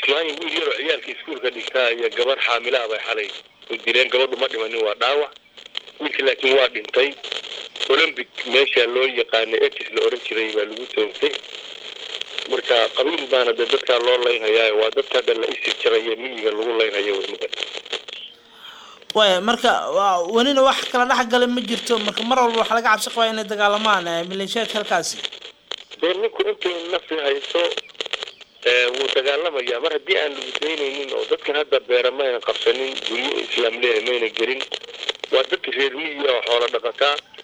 islaan wiil yaroo ciyaalka iskuulka dhigtaa iyo gabar xaamilaha bay xalay u dileen gabadhu ma dhimanin waa dhaawac wiilka laakiin waa dhintay olymbic meesha loo yaqaanay etis la oran jiray baa lagu toogtay marka qabiil baana dee dadkaa loo laynhayaa waa dadka hadda la isir jarayo miyiga lagu laynhayo weliba waaya marka waa welina wax kala dhex gala ma jirto marka mar walba waxaa laga cabsi qabaa inay dagaalamaan eh, maleeshiyaadka halkaasi dee ninku intay nafi hayso ee, wuu dagaalamayaa mar haddii aan lagu daynaynin oo dadkan hadda beera mayna qabsanin guryo islaam leeyahay mayna gelin waa dadka reer miyiga oo xoola dhaqataa